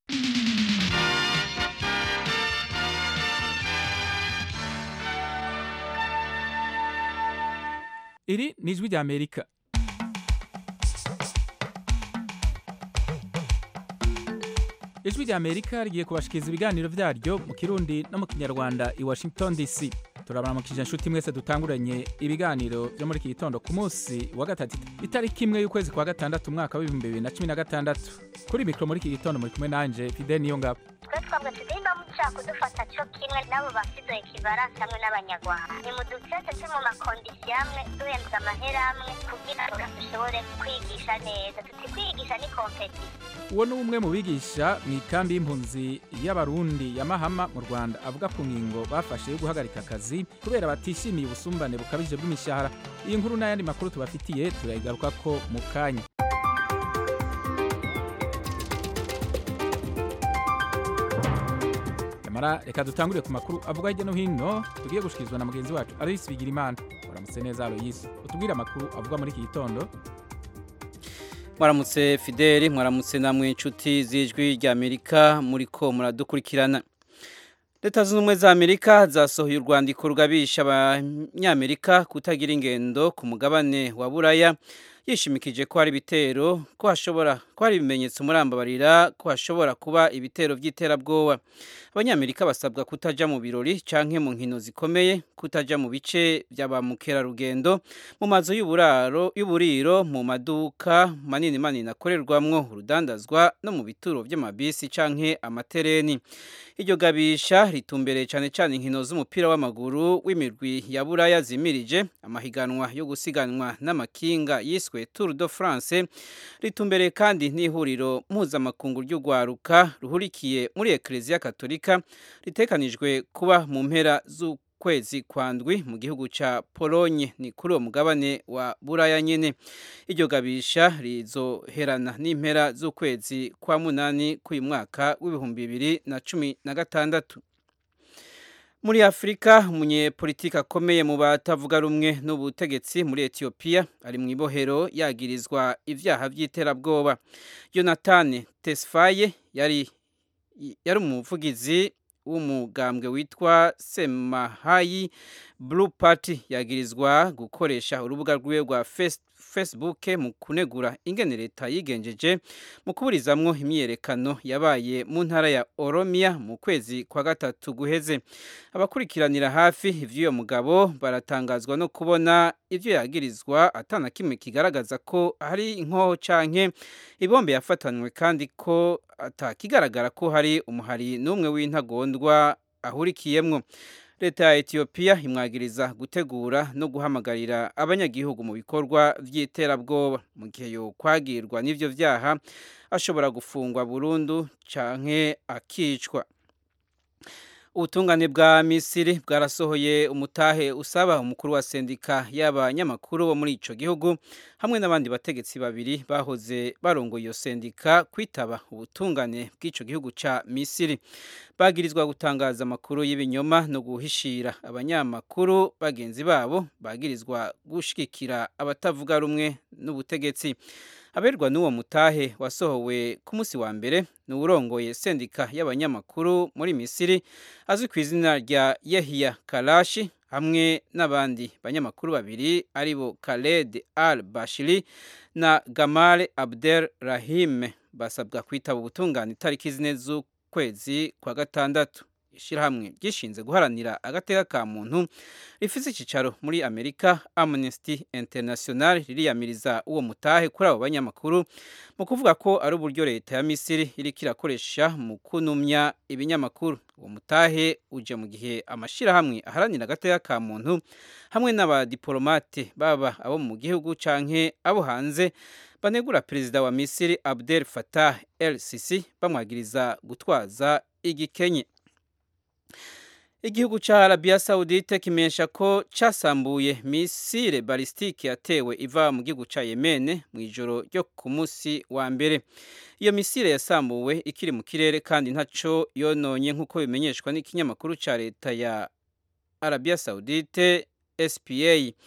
iri ni ijwi rya amerika ijwi rya amerika rigiye kubashikiriza ibiganiro vyaryo mu kirundi no mu kinyarwanda i washington dc turabaramukije inshuti mwese dutanguranye ibiganiro vyo muri iki gitondo ku munsi wa gatatu itariki imwe y'ukwezi kwa gatandatu umwaka w'ibihumbi bibiri na cumi na gatandatu kuri mikoro muri iki gitondo muri kumwe nanje fide niyo ngabo twe twavuga tuti nimba mushaka kudufata co kimwe n'abo bafite ikibaransi hamwe n'abanyarwanda ni mu dutete turi mu makondisiyo amwe duhembwa amahera amwe kugira ngo dushobore kwigisha neza tuti kwigisha ni kompetisi uwo ni umwe mu bigisha mu ikambi y'impunzi y'abarundi ya mahama mu rwanda avuga ku ngingo bafashe yo guhagarika akazi kubera batishimiye ubusumbane bukabije bw'imishahara iyi nkuru n'ayandi makuru tubafitiye turayigarukako mu kanya nyamara reka dutangurire ku makuru avuga hirya no hino tugiye gushikirizwa na mugenzi wacu aloyisi bigirimana uramutse neza aloyisi utubwire amakuru avuga muri iki gitondo mwaramutse fideli mwaramutse namwe inshuti z'ijwi rya amerika muri ko muradukurikirana leta zunze ubumwe za amerika zasohoye urwandiko rugabisha abanyamerika kutagira ingendo ku mugabane wa buraya yishimikije ko hari ibitero ko hashobora ko hari ibimenyetso murambabarira ko hashobora kuba ibitero by'iterabwoba abanyamerika basabwa kutaja mu birori canke mu nkino zikomeye kutaja mu bice bya ba mukerarugendo mu mazu y'uburaro y'uburiro mu maduka manini manini akorerwamwo urudandazwa no mu bituro by'amabisi canke amatereni iryo gabisha ritumbereye cyane cyane inkino z'umupira w'amaguru w'imirwi ya buraya zimirije amahiganwa yo gusiganwa n'amakinga yiswe Tour de France ritumbereye kandi n'ihuriro mpuzamakungu ry'ugwaruka ruhurikiye muri Eklezia Katolika ritekanijwe kuba mu mpera z'ukwezi kwandwi mu gihugu ca Pologne ni kuri uwo mugabane wa Buraya nyene iryo gabisha rizoherana n'impera z'ukwezi kwa munani k'uyu mwaka w'ibihumbi bibiri na cumi na gatandatu muri afurika umunyepolitiki akomeye mu batavuga rumwe n'ubutegetsi muri etiyopiya ari mu ibohero yagirizwa ibyaha by'iterabwoba yonatani tesfaye yari yari umuvugizi w'umugambwe witwa semahayi blue party yagirizwa gukoresha urubuga rwiwe rwa facebook mu kunegura ingene leta yigenjeje mu kuburizamwo imyiyerekano yabaye mu ntara ya oromiya mu kwezi kwa gatatu guheze abakurikiranira hafi ivy'uyo mugabo baratangazwa no kubona ivyo yagirizwa atana kimwe kigaragaza ko hari inkoho canke ibombe yafatanywe kandi ko atakigaragara ko hari umuhari n'umwe w'intagondwa ahurikiyemwo leta ya etiyopiya imwagiriza gutegura no guhamagarira abanyagihugu mu bikorwa by'iterabwoba mu gihe yo kwagirwa n'ivyo vyaha ashobora gufungwa burundu canke akicwa ubutungane bwa misiri bwarasohoye umutahe usaba umukuru wa sendika y'abanyamakuru bo muri ico gihugu hamwe n'abandi bategetsi babiri bahoze barongoye iyo sendika kwitaba ubutungane bw'ico gihugu ca misiri bagirizwa gutangaza amakuru y'ibinyoma no guhishira abanyamakuru bagenzi babo bagirizwa gushigikira abatavuga rumwe n'ubutegetsi aberwa n'uwo mutahe wasohowe ku munsi wa mbere ni uwurongoye sendika y'abanyamakuru muri misiri azwi ku izina rya yehiya karashi hamwe n'abandi banyamakuru babiri aribo Khaled al bashiri na gamale abdel rahime basabwa kwitaba ubutungane itariki zine z'ukwezi kwa gatandatu ishyirahamwe ryishinze guharanira agateka ka muntu rifite icyicaro muri amerika amnesty international ririyamiriza uwo mutahe kuri abo banyamakuru mu kuvuga ko ari uburyo leta ya misiri iriko irakoresha mu kunumya ibinyamakuru uwo mutahe uje mu gihe amashyirahamwe aharanira agateka ka muntu hamwe n'abadiplomate baba abo mu gihugu canke abo hanze banegura perezida wa misiri abdel fatah el sisi bamwagiriza gutwaza igikenye igihugu ca Arabia Saudite kimenyesha ko casambuye misile balistike yatewe iva mu gihugu ca Yemen mu ijoro ryo ku munsi wa mbere iyo misile yasambuwe ikiri mu kirere kandi ntaco yononye nk'uko bimenyeshwa n'ikinyamakuru ca leta ya Arabia Saudite SPA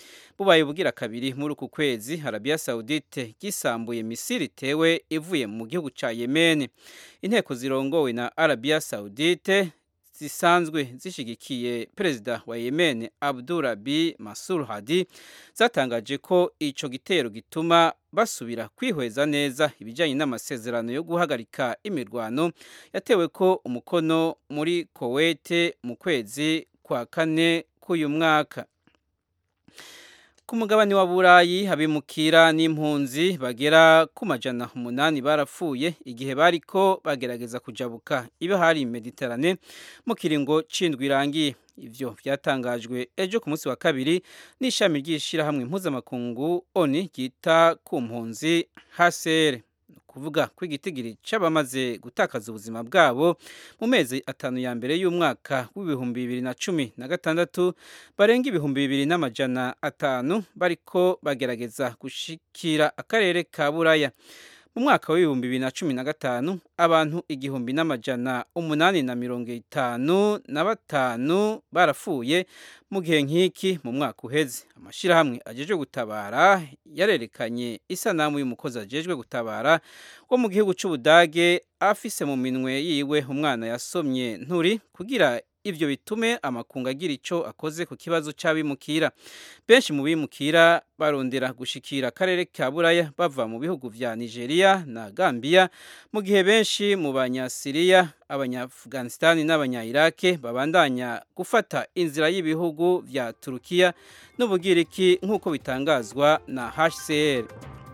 bubaye bugira kabiri muri uku kwezi Arabia Saudite gisambuye misiri itewe ivuye mu gihugu ca Yemen inteko zirongowe na Arabia Saudite zisanzwe zishigikiye perezida wa Yemen Abdurabi Masur Hadi zatangaje ko ico gitero gituma basubira kwihweza neza ibijyanye n'amasezerano yo guhagarika imirwano yatewe ko umukono muri Kuwait mu kwezi kwa kane k'uyu mwaka ku mugabane wa burayi abimukira n'impunzi bagera ku majana umunani barapfuye igihe bariko bagerageza kujabuka iba hari mediterane mu kiringo cindwi irangiye ivyo vyatangajwe ejo ku munsi wa kabiri n'ishami ry'ishirahamwe mpuzamakungu oni ryita ku mpunzi HCR kuvuga ko igitigiri c'abamaze gutakaza ubuzima bwabo mu mezi atanu ya mbere y'umwaka w'ibihumbi bibiri na cumi na gatandatu barenga ibihumbi bibiri n'amajana atanu bariko bagerageza gushikira akarere ka buraya mu mwaka w'ibihumbi bibiri na cumi na gatanu abantu igihumbi n'amajana umunani na mirongo itanu na batanu barapfuye mu gihe nk'iki mu mwaka uheze amashyirahamwe ajejwe gutabara yarerekanye isanamu y'umukozi ajejwe gutabara wo mu gihugu cy'ubudage afise mu minwe yiwe umwana yasomye nturi kugira ivyo bitume amakungu agira ico akoze ku kibazo c'abimukira benshi mu bimukira barondera gushikira akarere ka buraya bava mu bihugu vya nigeria na gambia mu gihe benshi mu banyasiriya abanyaafghanistani n'abanya-irake babandanya gufata inzira y'ibihugu vya turukiya n'ubugiriki nk'uko bitangazwa na hcr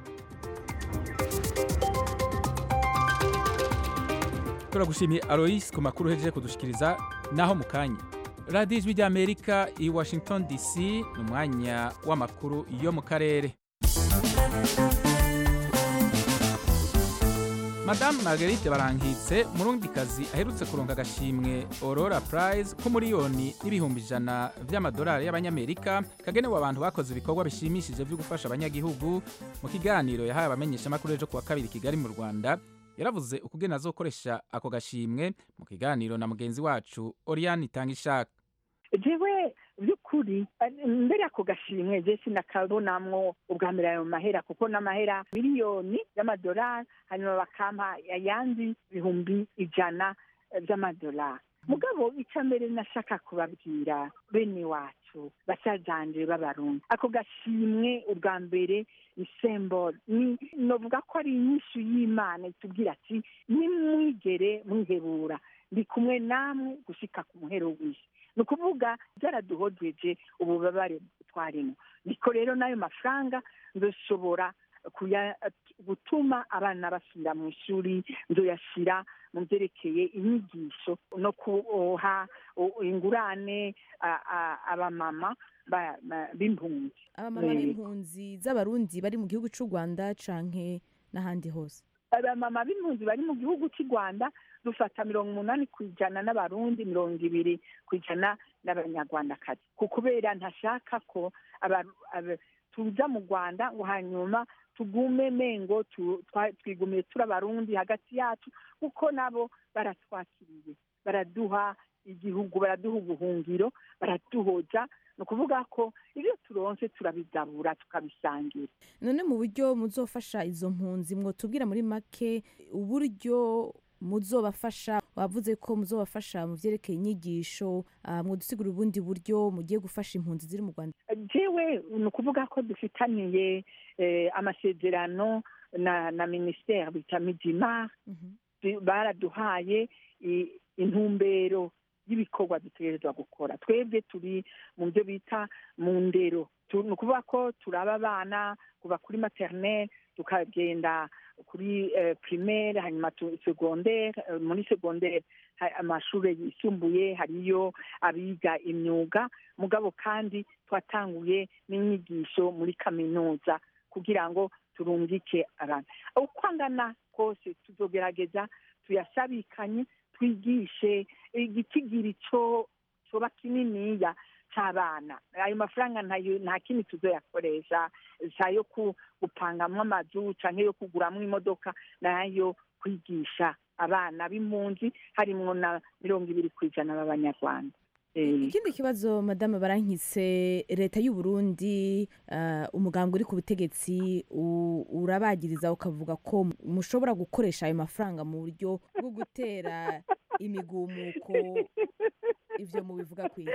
turagushimiye alois ku makuru uhejeje kudushikiriza naho mu kanya radiyo ijwi ry'amerika i washington dc ni umwanya w'amakuru yo mu karere madamu margarite barankitse murundikazi aherutse kuronka agashimwe aurora prize k'umuriyoni n'ibihumbi ijana vy'amadolari y'abanyamerika kagenewe abantu bakoze ibikorwa bishimishije vyo gufasha abanyagihugu mu kiganiro yahaye abamenyeshamakuru ejo kuwa kabiri kigali mu rwanda yaravuze ukugena azokoresha ako gashimwe mu kiganiro na mugenzi wacu Oriane Itangishaka jewe by'ukuri mbere y'ako gashimwe je sinakabonamwo ubwa mbere ayo mahera kuko n'amahera miliyoni y'amadolari hanyuma bakampa ayandi ibihumbi ijana by'amadolari mugabo icya mbere nashaka kubabwira bene wacu basazanje b'abarundi ako gashimwe ubwa mbere ni sembolo ni novuga ko ari inyishu y'imana itubwira ati nimwigere mwihebura ndi kumwe namwe gushika ku muhero w'isi ni ukuvuga byaraduhojeje ububabare twarimo niko rero n'ayo mafaranga nzoshobora gutuma abana basubira mu ishuri nzoyashyira mu byerekeye inyigisho no kuha ingurane abamama b'impunzi abamama b'impunzi z'abarundi bari mu gihugu cy'u rwanda canke n'ahandi hose abamama b'impunzi bari mu gihugu cy'u rwanda dufata mirongo umunani ku ijana n'abarundi mirongo ibiri ku ijana n'abanyarwandakazi kubera ntashaka ko tuza mu rwanda ngo hanyuma tugume mengo twigumiye turi abarundi hagati yacu kuko nabo baratwakiriye baraduha igihugu baraduha ubuhungiro baratuhoja ni ukuvuga ko ibyo turonse turabigabura tukabisangira none mu buryo muzofasha izo mpunzi mwotubwira muri make uburyo muzobafasha wavuze ko muzobafasha mu byerekeye inyigisho mwodusigura ubundi buryo mugiye gufasha impunzi ziri mu rwanda jewe ni ukuvuga ko dufitaniye amasezerano na na minisiteri bita midima baraduhaye intumbero y'ibikorwa dutegerezwa gukora twebwe turi mu byo bita mu ndero ni ukuvuga ko turaba abana kuva kuri materineri tukagenda kuri primaire hanyuma segondere muri segondere amashuri yisumbuye hariyo abiga imyuga mugabo kandi twatanguye n'inyigisho muri kaminuza kugira ngo turungike abantu uko angana kose tuzogerageza tuyasabikanye twigishe igitigiri cyo coba kininiya cy'abana ayo mafaranga nta kindi tuzoyakoresha sayo gupangamwo amazu cyangwa yo kuguramwo imodoka nayo kwigisha abana b'impunzi harimwo na mirongo ibiri ku ijana b'abanyarwanda Eh, ikindi kibazo madame barankitse leta y'u Burundi uh, umugambwe uri ku butegetsi u- urabagiriza ukavuga ko mushobora gukoresha ayo mafaranga mu buryo bwo gutera imigumuko ivyo mubivuga kwiki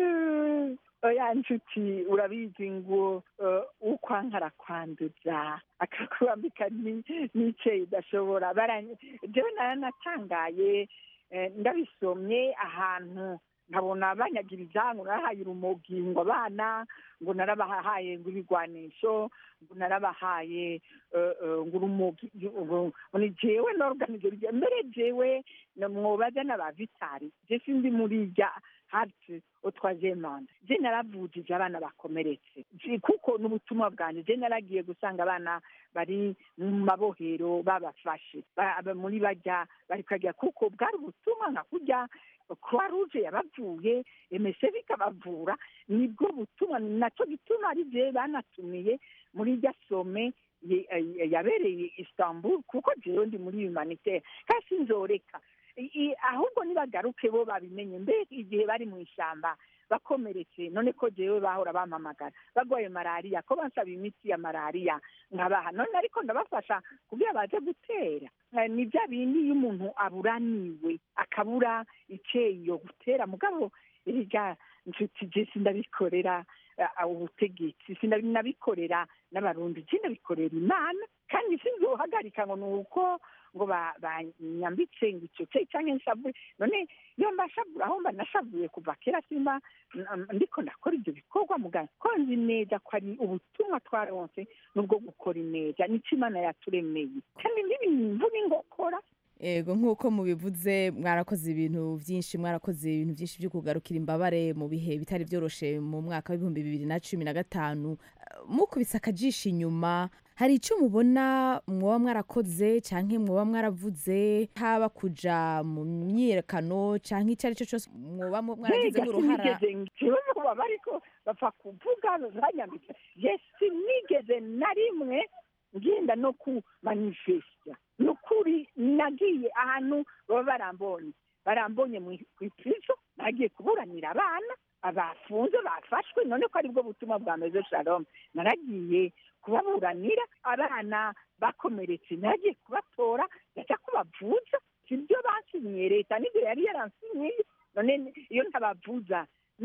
oya nshuti urabizi ngo eh, ukwankara kwanduza akakwambika ni- n'ice idashobora Baranye- jewe naranatangaye eh, ndabisomye ahantu nkabona banyagiriza ngo narahaye urumogi ngo abana ngo narabahaye ngo ibigwanisho ngo narabahaye eh, eh, ngo urumogi ngo ngo ni jewe norganize rya mbere jewe na- mwobaza n'aba vitari je sindi muri rya hati utwaje manda je naravujije abana bakomeretse Je- kuko n'ubutumwa bwanjye je naragiye gusanga abana bari mu mabohero babafashe Ba- ba- muri bajya bari kajya kuko bwari ubutumwa nka kurya croix rouge yabavuye emese bikabavura nibwo butumwa nacyo gituma ari je banatumiye muri rya some ye- eh, yabereye istanbul kuko jewe ndi muri humanitaire kandi sinzoreka I- i- ahubwo nibagaruke bo babimenye mbere igihe bari mu ishyamba bakomeretse none ko jewe bahora bampamagara bagwaye malariya ko bansaba imiti ya malariya nkabaha none ariko ndabafasha kugira baze gutera Eh, ni bya bindi iyo umuntu aburaniwe akabura iceyo gutera mugabo erega nshuti je sindabikorera eh, ubutegetsi sinabikorera n'abarundi je ndabikorera imana kandi sinzohagarika ngo ni uko ngo ba- banyambitse ngo icyo cye cyangwa nshavuye none iyo mbashavura aho mba nashavuye kuva kera simba n- ndiko ndakora ibyo bikorwa muganga ko nzi neza ko ari ubutumwa twaronse n'ubwo gukora ineza nico imana yaturemeye kandi n'ibintu n'ingokora ego nk'uko mubivuze mwarakoze ibintu byinshi mwarakoze ibintu byinshi byo kugarukira imbabare mu bihe bitari byoroshe mu mwaka w'ibihumbi bibiri na cumi na gatanu Eh, mukubise akajisho inyuma hari icyo mubona mwoba mwarakoze cyangwa mwoba mwaravuze haba kuja mu myiyerekano cyangwa icyo ari cyo cyose mwoba mu- mwaragizemo uruhara ngewe muba bariko bapfa kuvuga banyambitse je sinigeze na rimwe ngenda no ku manifesta ni ukuri nagiye ahantu baba barambonye barambonye mu ipizo nagiye kuburanira abana abafunze bafashwe none ko aribwo butumwa bwa mezo shalom naragiye kubaburanira abana bakomeretse nagiye kubatora ndajya kubavuza sibyo basinyiye leta nibyo yari yaransinyiye none iyo ntabavuza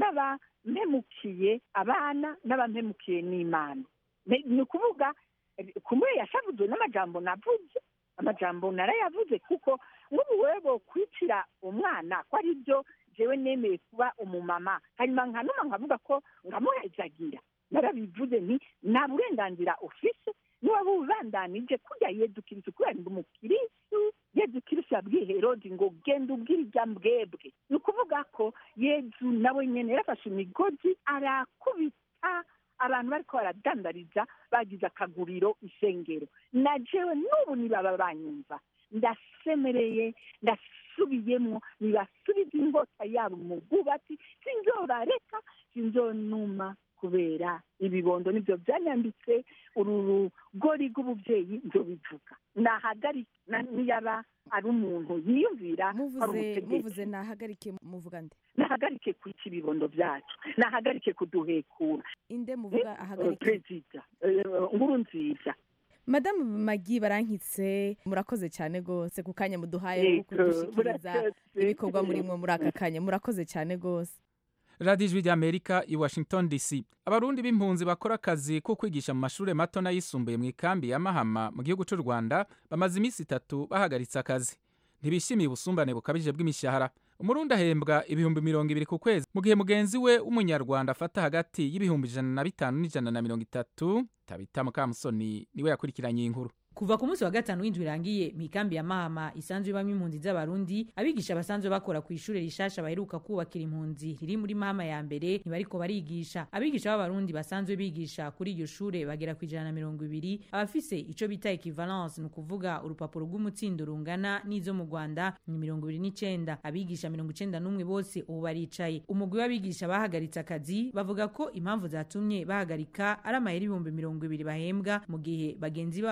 n'abampemukiye abana n'abampemukiye n'imana Ne- ni ukuvuga eh, kumwe yashavuzwe n'amajambo navuze amajambo narayavuze kuko nk'ubu wewe bokwicira umwana ko ari byo jewe nemeye kuba umumama hanyuma nkanuma nkavuga ko ngamuhezagira narabivuze nti nta burenganzira ufise niwaba ubandanije kurya yezu kirisi kubera ndi umukirisu yezu kirisi yabwiye herodi ngo genda ubwira irya mbwebwe ni ukuvuga ko yezu nawe nyene yarafashe imigozi arakubita abantu bariko baradandariza bagize akaguriro isengero na jewe n'ubu nibaba banyumva ndasemereye ndasubiyemwo nibasubiza ingota yabo mu bwubatsi sinzobareka sinzonuma kubera ibibondo nibyo byanyambitse uru rugori rw'ubuvyeyi nzobivuga nahagarika na- niyaba ari umuntu yiyumvira ari muvuze umutegetsi muvuze nahagarike muvuga nde nahagarike kwica ibibondo byacu nahagarike kuduhekura inde muvuga ahagarike perezida eh, nkuru nziza madamu magi barankitse murakoze cyane rwose ku kanya muduhaye Yego, ko kudushikiriza murakoze. ibikorwa murimwo muri aka kanya murakoze cyane rwose radiyo ijwi ry'amerika i washington dc abarundi b'impunzi bakora akazi ko kwigisha mu mashuri mato n'ayisumbuye mu ikambi ya mahama mu gihugu cy'u rwanda bamaze iminsi itatu bahagaritse akazi ntibishimiye ubusumbane bukabije bw'imishahara umurundi ahembwa ibihumbi mirongo ibiri ku kwezi mu gihe mugenzi we w'umunyarwanda afata hagati y'ibihumbi ijana na bitanu n'ijana na mirongo itatu tabita mukamusoni niwe yakurikiranye iyi nkuru kuva ku munsi wa gatanu w'indwi irangiye mu ikambi ya mahama isanzwe ibamo impunzi z'abarundi abigisha basanzwe bakora ku ishuri rishasha baheruka kubakira impunzi riri muri mahama ya mbere ntibariko barigisha abigisha b'abarundi basanzwe bigisha kuri iryo shure bagera ku ijana na mirongo ibiri abafise ico bita equivalence ni ukuvuga urupapuro rw'umutsindo rungana n'izo mu rwanda ni mirongo ibiri n'icenda abigisha mirongo icenda n'umwe bose ubu baricaye umugwi w'abigisha bahagaritse akazi bavuga ko impamvu zatumye bahagarika ari amayeri ibihumbi mirongo ibiri bahembwa mu gihe bagenzi babo b'abanyarwanda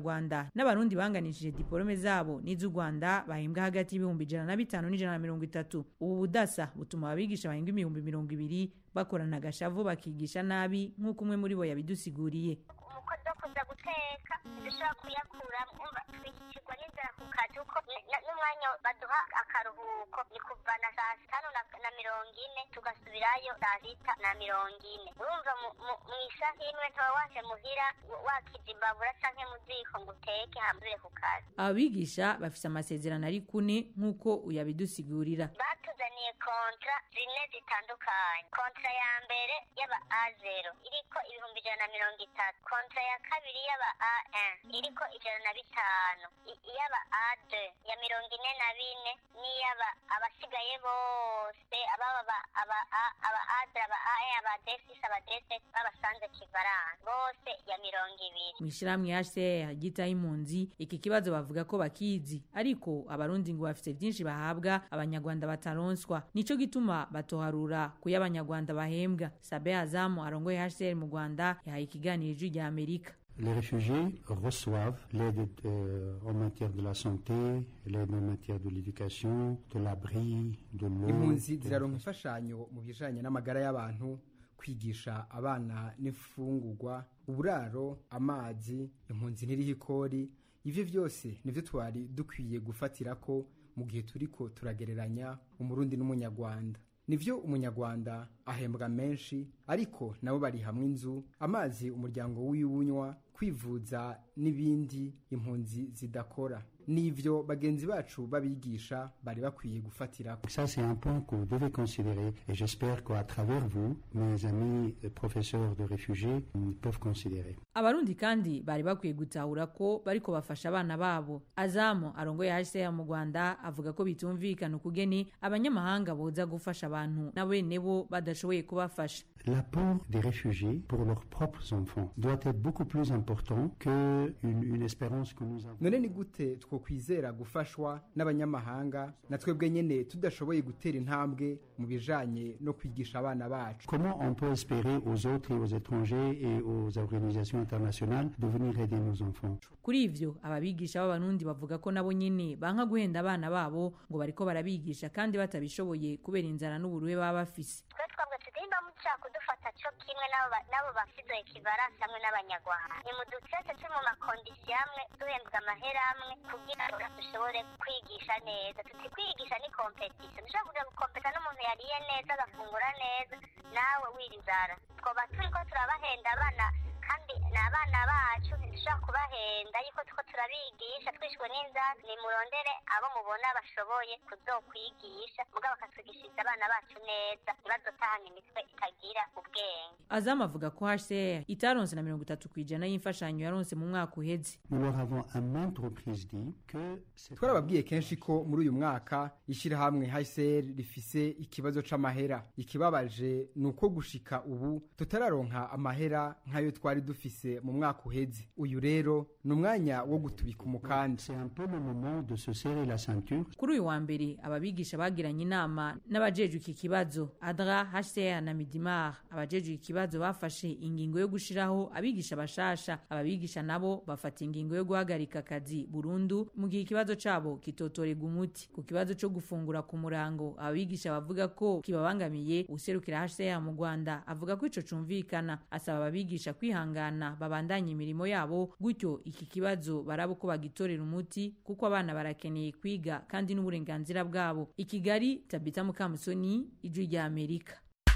abanyarwanda n'abarundi banganishije diporome zabo n'iz'u rwanda bahembwa hagati y'ibihumbi ijana na bitanu n'ijana na mirongo itatu ubu budasa butuma abigisha bahembwa ibihumbi mirongo ibiri bakorana agashavu bakigisha nabi nk'uko umwe muri bo yabidusiguriye umukozi wo kuza guteka dushobora kuyakuramo umva twikirwa n'inzara ku kazi kuko n- n'umwanya baduha akaruhuko ni kuva na saa sitanu na, na mirongo ine tugasubirayo saa sita na mirongo ine urumva mu- mu- mu isaha imwe ntaba waje muhira w- wakiza imbabura canke mu ziko ngo uteke hambure ku kazi abigisha bafise amasezerano ari kune nk'uko uyabidusigurira batuzaniye kontra zine zitandukanye kontra ya mbere y'aba a zero iriko ibihumbi ijana na mirongo itatu kontra ya kabiri y'aba a iriko ijana na bitanu I- iy'aba a ya mirongo ine na bine n'iy'aba abasigaye bose ababa ba- aba A- aba a aba a aba desisi aba desesi babasanze kivaransa bose ya mirongo ibiri mu ishyirahamwe hcr ryitaho impunzi iki kibazo bavuga ko bakizi ariko abarundi ngo bafite byinshi bahabwa abanyarwanda bataronswa nico gituma batoharura kuyo abanyarwanda bahembwa sabe azamu arongoye hcr mu rwanda yahaye ikiganiro ijwi rya amerika Les réfugiés reçoivent l'aide euh, en matière de la santé, l'aide en matière de l'éducation, de l'abri, de l'eau. impunzi de- ziraronka imfashanyo mu bijanye n'amagara y'abantu kwigisha abana n'imfungurwa uburaro amazi impunzi n'iriho ikori ivyo vyose nivyo twari dukwiye gufatirako mu gihe turiko turagereranya umurundi n'umunyarwanda nivyo umunyarwanda ahembwa menshi ariko nabo bari hamwe inzu amazi umuryango wiwunywa kwivuza n'ibindi impunzi zidakora nivyo bagenzi bacu babigisha bari bakwiye gufatirako Ça, c'est un point que vous devez considérer et j'espère qu'à travers vous, mes amis euh, professeurs de réfugiés mm, peuvent considérer. abarundi kandi bari bakwiye gutahura ko bariko bafasha abana babo azamu arongoye hcr mu rwanda avuga ko bitumvikana ukugeni abanyamahanga boza gufasha abantu na bene bo badashoboye kubafasha L'apport des réfugiés pour leurs propres enfants doit être beaucoup plus important qu'une une espérance que nous avons. none ni gute twokwizera gufashwa n'abanyamahanga na twebwe nyene tudashoboye gutera intambwe mu bijanye no kwigisha abana bacu Comment on peut espérer aux autres et aux étrangers et aux organisations internationales de venir aider nos enfants kuri ivyo ababigisha b'abarundi bavuga ko nabo nyene banka guhenda abana babo ngo bariko barabigisha kandi batabishoboye kubera inzara n'uburuhe baba bafise twe twabwe tugenda mushaka kudufata cyo kimwe n'abo ba- n'abo bafite ikibaransa hamwe n'abanyarwanda ni mu ducece turi mu makondisiyo amwe duhembwa amahera amwe kugira ngo dushobore kwigisha neza tuti kwigisha ni kompetisiyo dushobora kuja gukompeta n'umuntu yariye neza agafungura neza nawe wira inzara twoba turi ko turabahenda abana kandi ni abana bacu ntidushobora kubahenda yuko tuko turabigisha twishwe n'inzara nimurondere abo mubona bashoboye kuzokwigisha mugabo bakatwigishiriza abana bacu neza ntibazotahana imitwe itagira ubwenge azamu avuga ko hcr itaronse na mirongo itatu ku ijana y'imfashanyo yaronse mu mwaka uheze Nous leur avons à maintes reprises dit que c'est twarababwiye kenshi ko muri uyu mwaka ishyirahamwe hcr rifise ikibazo c'amahera ikibabaje ni uko gushika ubu tutararonka amahera nk'ayo twari dufise mu mwaka uheze uyu rero ni umwanya wo gutubika umukanda c'est un peu le moment de se serrer la ceinture kuri uyu wa mbere ababigisha bagiranye inama n'abajejwe iki kibazo adra hcr na midimar abajejwe iki kibazo bafashe ingingo yo gushiraho abigisha bashasha ababigisha nabo bafata ingingo yo guhagarika akazi burundu mu gihe ikibazo cabo kitotorega umuti ku kibazo co gufungura ku murango ababigisha bavuga ko kibabangamiye userukira hcr mu rwanda avuga ko ico cumvikana asaba ababigisha kwihangana babandanye imirimo yabo gutyo iki kibazo baraba uko bagitorera umuti kuko abana barakeneye kwiga kandi n'uburenganzira bwabo i kigali tabita mukamusoni ijwi rya amerika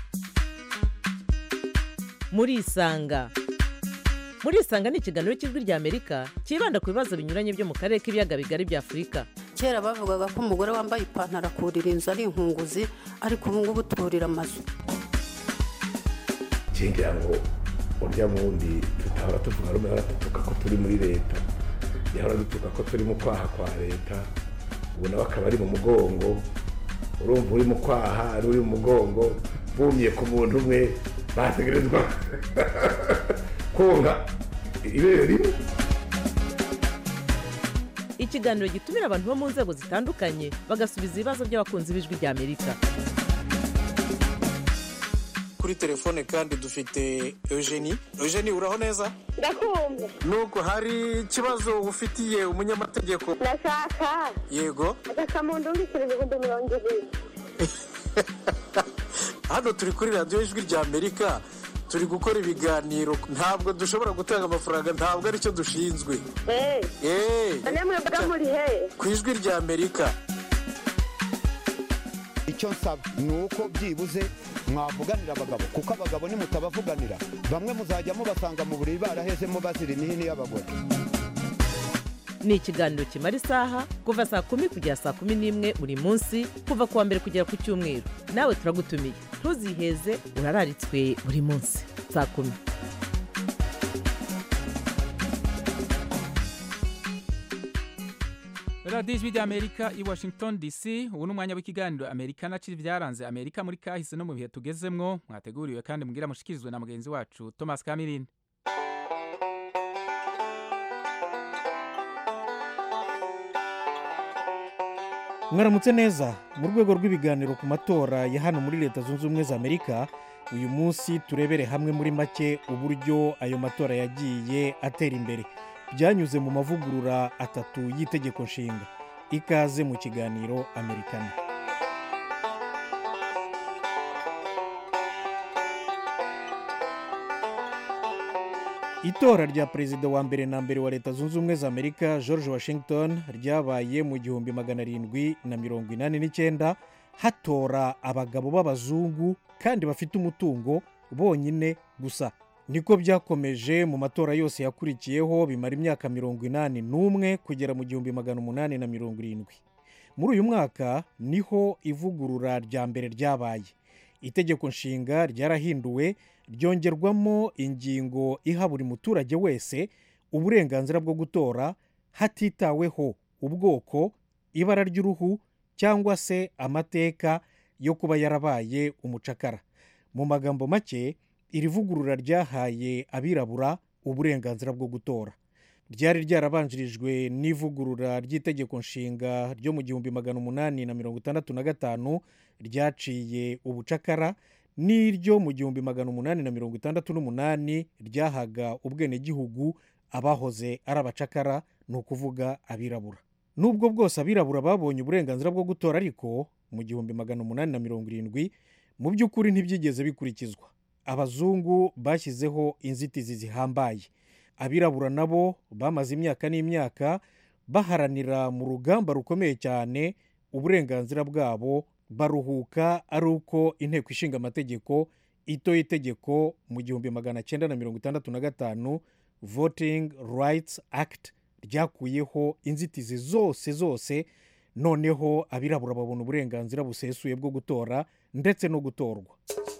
murisanga murisanga ni ikiganiro cy'ijwi rya amerika cyibanda ku bibazo binyuranye byo mu karere k'ibiyaga bigari bya afurika kera bavugaga ko umugore wambaye ipantaro akurira inzu ari inkunguzi ariko ubu ngubu turira amazu ngira ngo urya wundi tutahora tuvuga rumwe hora dutuka ko turi muri leta yahora dutuka ko turi mu kwaha kwa leta ubu nawe akaba ari mu mugongo urumva uri mu kwaha ari uri mu mugongo bumye ku muntu umwe bategerezwa konka ibere rimwe ikiganiro gitumira abantu bo mu nzego zitandukanye bagasubiza ibibazo by'abakunzi b'ijwi rya amerika kuri telefone kandi dufite eugenie eugenie uraho neza ndakumva nuko hari ikibazo ufitiye umunyamategeko ndashaka yego agakamuntu undikira ibihumbi mirongo ibiri hano turi kuri radiyo ijwi rya amerika turi gukora ibiganiro ntabwo dushobora gutanga amafaranga ntabwo aricyo dushinzwe eee namwe mbaga muri he ku ijwi rya amerika icyo nsaba ni uko byibuze mwavuganira abagabo kuko abagabo nimutabavuganira bamwe muzajya mubasanga mu buriri barahezemo bazira imihini y'abagore ni ikiganiro kimara isaha kuva saa kumi kugera saa kumi n'imwe buri munsi kuva ku wa mbere kugera ku cyumweru nawe turagutumiye ntuziheze urararitswe buri munsi saa kumi radiyo ijwi ry'amerika i washington dc ubu ni umwanya w'ikiganiro amerika na ciri byaranze amerika muri kahise no mu bihe tugezemwo mwateguriwe kandi mbwira mushikirizwe na mugenzi wacu thomas kamirindi mwaramutse neza mu rwego rw'ibiganiro ku matora ya hano muri leta zunze ubumwe za amerika uyu munsi turebere hamwe muri make uburyo ayo matora yagiye atera imbere byanyuze mu mavugurura atatu y'itegeko nshinga ikaze mu kiganiro amerikana itora rya perezida wa mbere na mbere wa leta zunze ubumwe za amerika george washington ryabaye mu gihumbi magana arindwi na mirongo inani n'icyenda hatora abagabo b'abazungu kandi bafite umutungo bonyine gusa niko byakomeje mu matora yose yakurikiyeho bimara imyaka mirongo inani n'umwe kugera mu gihumbi magana umunani na mirongo irindwi muri uyu mwaka niho ivugurura rya mbere ryabaye itegeko nshinga ryarahinduwe ryongerwamo ingingo iha buri muturage wese uburenganzira bwo gutora hatitaweho ubwoko ibara ry'uruhu cyangwa se amateka yo kuba yarabaye umucakara mu magambo make iri vugurura ryahaye abirabura uburenganzira bwo gutora ryari ryarabanjirijwe n'ivugurura ry'itegeko nshinga ryo mu gihumbi magana umunani na mirongo itandatu na gatanu ryaciye ubucakara n'iryo mu gihumbi magana umunani na mirongo itandatu n'umunani ryahaga ubwenegihugu abahoze ari abacakara ni ukuvuga abirabura nubwo bwose abirabura babonye uburenganzira bwo gutora ariko mu gihumbi magana umunani na mirongo irindwi mu by'ukuri ntibyigeze bikurikizwa abazungu bashyizeho inzitizi zihambaye abirabura nabo bamaze imyaka n'imyaka baharanira mu rugamba rukomeye cyane uburenganzira bwabo baruhuka ari uko inteko ishinga amategeko itoye itegeko mu gihumbi magana cyenda na mirongo itandatu na gatanu voting rights act ryakuyeho inzitizi zose zose noneho abirabura babona uburenganzira busesuye bwo gutora ndetse no gutorwa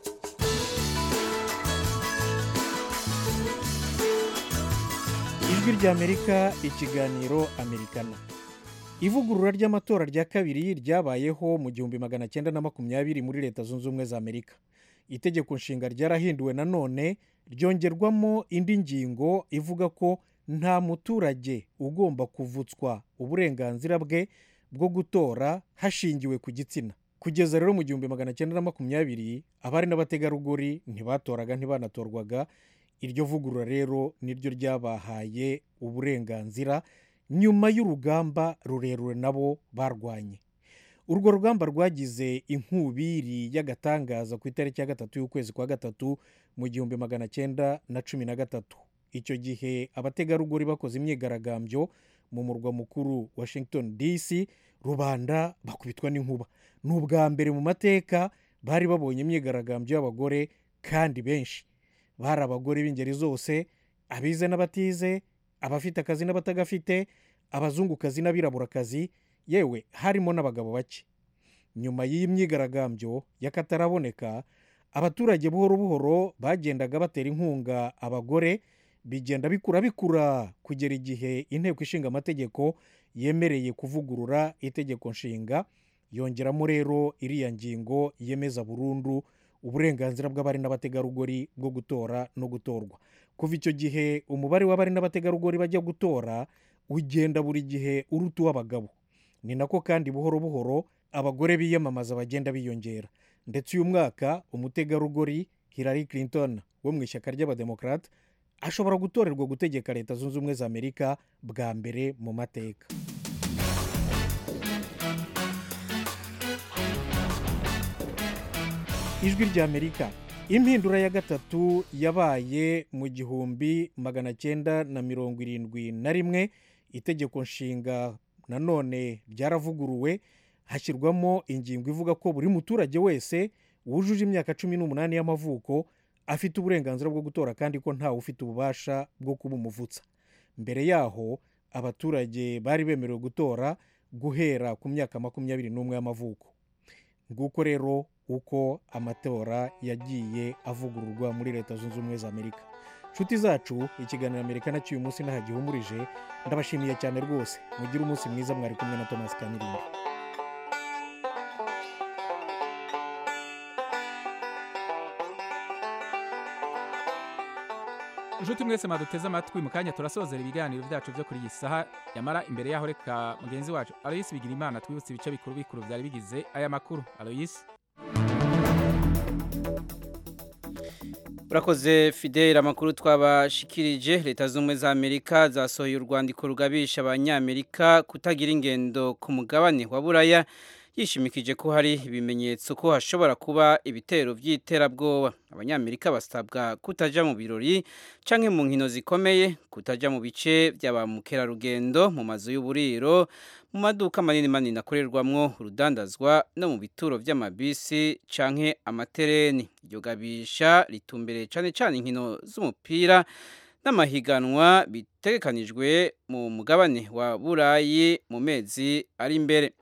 ijwi ry'amerika ikiganiro amerikana ivugurura ry'amatora rya kabiri ryabayeho mu gihumbi magana cyenda na makumyabiri muri leta zunze ubumwe za amerika itegeko nshinga ryarahinduwe nanone ryongerwamo indi ngingo ivuga ko nta muturage ugomba kuvutswa uburenganzira bwe bwo gutora hashingiwe ku gitsina kugeza rero mu gihumbi magana cyenda na makumyabiri abari n'abategarugori ntibatoraga ntibanatorwaga iryo vugurura rero niryo ryabahaye uburenganzira nyuma y'urugamba rurerure nabo barwanye urwo rugamba rwagize inkubiri y'agatangaza ku itariki ya gatatu y'ukwezi kwa gatatu mu gihumbi magana cyenda na cumi na gatatu icyo gihe abategarugori bakoze imyigaragambyo mu murwa mukuru washington dc rubanda bakubitwa n'inkuba ni ubwa mbere mu mateka bari babonye imyigaragambyo y'abagore kandi benshi bari abagore b'ingeri zose abize n'abatize abafite akazi n'abatagafite abazungukazi n'abiraburakazi yewe harimo n'abagabo bake nyuma y'iyi myigaragambyo y'akataraboneka abaturage buhoro buhoro bagendaga batera inkunga abagore bigenda bikura bikura kugera igihe inteko ishinga amategeko yemereye kuvugurura itegeko nshinga yongeramo rero iriya ngingo yemeza burundu uburenganzira bw'abari n'abategarugori bwo gutora no gutorwa kuva icyo gihe umubare w'abari n'abategarugori bajya gutora ugenda buri gihe uruta uw'abagabo ni nako kandi buhoro buhoro abagore biyamamaza bagenda biyongera ndetse uyu mwaka umutegarugori hillary clinton wo mu ishyaka ry'abademokarate ashobora gutorerwa gutegeka leta zunze ubumwe za amerika bwa mbere mu mateka ijwi ry'amerika impindura ya gatatu yabaye mu gihumbi magana cyenda na mirongo irindwi na rimwe itegeko nshinga nanone ryaravuguruwe hashyirwamo ingingo ivuga ko buri muturage wese wujuje imyaka cumi n'umunani y'amavuko afite uburenganzira bwo gutora kandi ko ntawe ufite ububasha bwo kubumuvutsa mbere yaho abaturage bari bemerewe gutora guhera ku myaka makumyabiri n'umwe y'amavuko nguko rero uko amatora yagiye avugururwa muri leta zunze ubumwe za amerika inshuti zacu ikiganiro amerika nacyo uyu munsi ntahagihumurije ndabashimiye cyane rwose mugire umunsi mwiza mwari kumwe na thomas kamirimbi inshuti mwese mwaduteze amatwi mu kanya turasozera ibiganiro byacu byo kuri iyi saha yamara imbere yaho reka mugenzi wacu aloyisi bigira imana twibutse ibice bikuru bikuru byari bigize aya makuru aloyisi urakoze fideli amakuru twabashikirije leta z'ubumwe za amerika zasohoye urwandiko rugabisha abanyamerika kutagira ingendo ku mugabane wa buraya yishimikije ko hari ibimenyetso ko hashobora kuba ibitero by'iterabwoba abanyamerika basabwa kutajya mu birori cyangwa mu nkino zikomeye kutajya mu bice bya ba mukerarugendo mu mazu y'uburiro mu maduka manini manini akorerwamwo urudandazwa no mu bituro by'amabisi cyangwa amatereni iryo gabisha ritumbereye cyane cyane inkino z'umupira n'amahiganwa bitegekanijwe mu mugabane wa burayi mu mezi ari imbere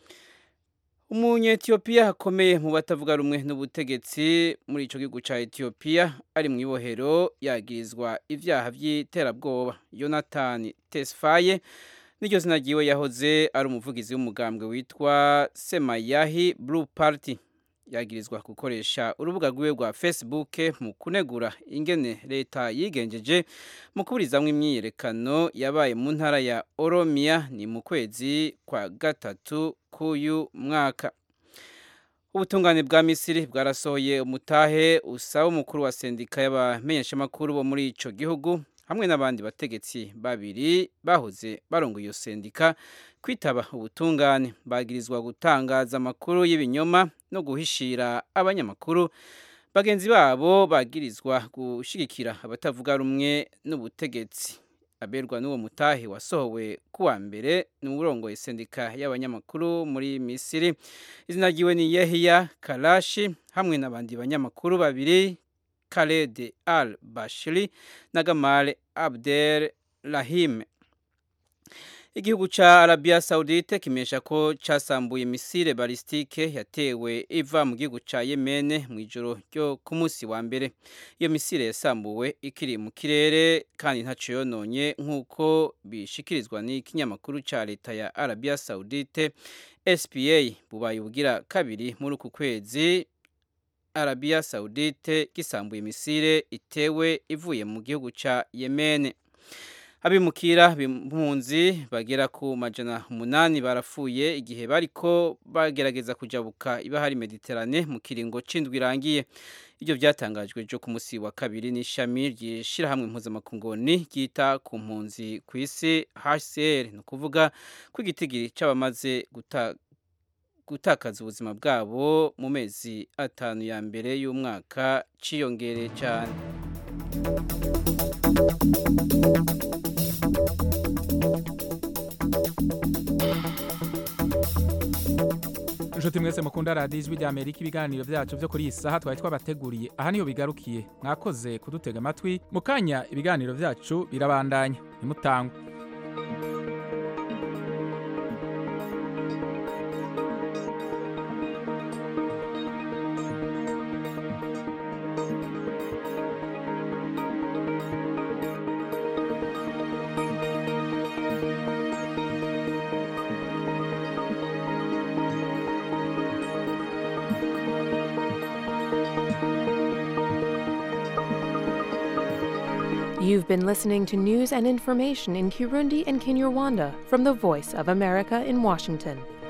umunyetiyopiya akomeye mu batavuga rumwe n'ubutegetsi muri icyo gihugu cya etiyopiya ari mu ibohero yagirizwa ibyaha by'iterabwoba yonatani tesifaye n'iryo zina ryiwe yahoze ari umuvugizi w'umugambwe witwa semayahi blue party yagirizwa gukoresha urubuga rwiwe rwa facebook mu kunegura ingene leta yigenjeje mu kuburizamo imyiyerekano yabaye mu ntara ya oromiya ni mu kwezi kwa gatatu k'uyu mwaka ubutungane bwa misiri bwarasohoye umutahe usaba umukuru wa sendika y'abamenyeshamakuru bo muri icyo gihugu hamwe n'abandi bategetsi babiri bahoze barongoye iyo sendika kwitaba ubutungane bagirizwa gutangaza amakuru y'ibinyoma no guhishira abanyamakuru bagenzi babo bagirizwa gushyigikira abatavuga rumwe n'ubutegetsi aberwa n'uwo mutahe wasohowe kuwa mbere ni uburongoye sendika y'abanyamakuru muri misiri izina ryiwe ni yehiya karashi hamwe n'abandi banyamakuru babiri Khaled al Bashiri na Gamal Abdel Rahim igihugu ca Arabia Saudite kimesha ko casambuye misile balistike yatewe iva mu gihugu ca Yemen mu ijoro ryo ku munsi wa mbere iyo misile yasambuwe ikiri mu kirere kandi ntaco yononye nk'uko bishikirizwa n'ikinyamakuru ca leta ya Arabia Saudite SPA bubaye ubugira kabiri muri uku kwezi Arabia Saudite gisambuye misile itewe ivuye mu gihugu ca Yemen abimukira b'impunzi bagera ku majana umunani barapfuye igihe bariko bagerageza kujabuka ibahari Mediterane mu kiringo c'indwi irangiye ibyo byatangajwe jo ku musi wa kabiri n'ishami ry'ishirahamwe mpuzamakungoni ryita ku mpunzi ku isi HCR ni ukuvuga ko igitigiri c'abamaze guta gutakaza ubuzima bwabo mu mezi atanu ya mbere y'umwaka ciyongereye cyane inshuti mwese mukunda radiyo ijwi rya amerika ibiganiro byacu byo kuri iyi saha twari twabateguriye aha niho bigarukiye mwakoze kudutega amatwi mu kanya ibiganiro byacu birabandanya ntimutangwe You've been listening to news and information in Kirundi and Kinyarwanda from the Voice of America in Washington.